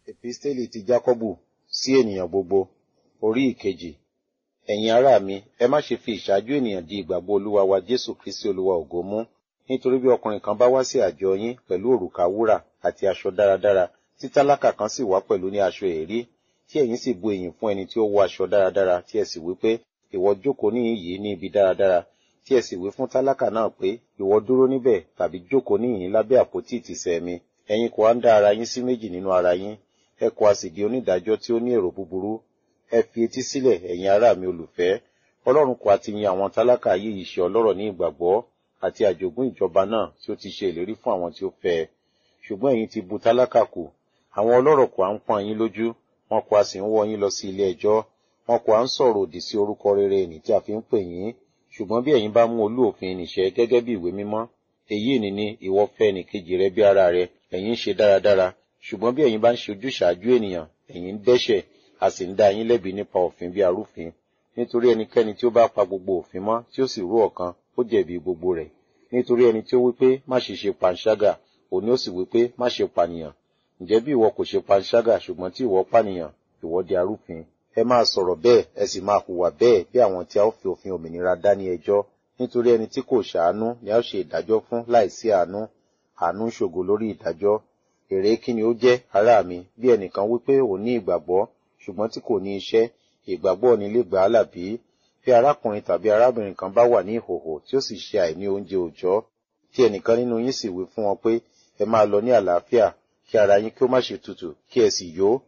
Episteli ti Jákọ́bù sí ènìyàn gbogbo, orí ìkejì. Ẹ̀yin ará mi, ẹ má ṣe fi ìṣáájú ènìyàn di ìgbàgbọ́ Olúwa wa Jésù Kristi Olúwa ògo mú. Nítorí bí ọkùnrin kan bá wá sí àjọ yín pẹ̀lú òrùka wúrà àti aṣọ dáradára, tí tálákà kan sì wá pẹ̀lú ní aṣọ èérí, tí ẹ̀yin sì bu ìyìn fún ẹni tí ó wọ aṣọ dáradára, tí ẹ sì wí pé, ìwọ jókòó níhìn yìí ní ibi dáradára, tí ẹ sì wí fún tálákà náà pé, ìwọ dúró níbẹ̀ tàbí jókòó níhìn lábẹ́ àpótí ìtìsẹ̀ mi. Ẹ̀yin kò wá ń dá ara yín sí méjì nínú ara yín, ẹ kò a sì di onídàájọ́ tí ó ní èrò búburú. Ẹ fi etí sílẹ̀, ẹ̀yin ará mi olùfẹ́. Ọlọ́run kò àti yin àwọn tálákà yìí ṣe ọlọ́rọ̀ ní ìgbàgbọ́ àti àjogún ìjọba náà tí ó ti ṣe ìlérí fún àwọn tí ó fẹ́ ẹ. Ṣùgbọ́n ẹ̀yin ti bu tálákà kù. Àwọn ọlọ́rọ̀ kò à ń pọ́n yín lójú, wọn kò a sì ń wọ́ yín lọ sí ilé ẹjọ́. Wọn kò à ń sọ̀rọ̀ òdì sí orúkọ rere ẹni tí a fi ń pè yín. Ṣùgbọ́n bí ẹ̀yin bá mú olú òfin nìṣẹ́ gẹ́gẹ́ bí ìwé mímọ́, èyí ni ni ìwọ fẹ́ ẹnìkejì rẹ bí ara rẹ, ẹ̀yin ń ṣe dáradára. Ṣùgbọ́n bí ẹ̀yin bá ń ṣe ojúṣàájú ènìyàn, ẹ̀yin ń dẹ́ṣẹ̀, a sì ń dá yín lẹ́bi nípa òfin bí arúfin. Nítorí ẹnikẹ́ni tí ó bá pa gbogbo òfin mọ́ tí ó sì rú ọ̀kan, ó jẹ̀bi gbogbo rẹ̀. Nítorí ẹni tí ó wí pé má ṣe ṣe panṣágà, òun ni ó sì wí pé má ṣe pànìyàn. Ǹjẹ́ bí ìwọ kò ṣe panṣágà ṣùgbọ́n tí ìwọ pànìyàn, ìwọ di arúfin. Ẹ máa sọ̀rọ̀ bẹ́ẹ̀, ẹ sì máa hùwà bẹ́ẹ̀ bí àwọn tí a ó fi òfin òmìnira dá ní ẹjọ́. Nítorí ẹni tí kò ṣàánú ni a ó ṣe ìdájọ́ fún láìsí àánú. Àánú ń ṣògo lórí ìdájọ́. Èrè kí ni ó jẹ́, ará mi, bí ẹnìkan wí pé òun ní ìgbàgbọ́, ṣùgbọ́n tí kò ní iṣẹ́, ìgbàgbọ́ ni lè gbà á là bí? Bí arákùnrin tàbí arábìnrin kan bá wà ní ìhòhò tí ó sì ṣe àìní oúnjẹ òòjọ́, tí ẹnìkan nínú yín sì wí fún wọn pé ẹ máa lọ ní àlàáfíà, kí ara yín kí ó má ṣe tutù, kí ẹ sì yó,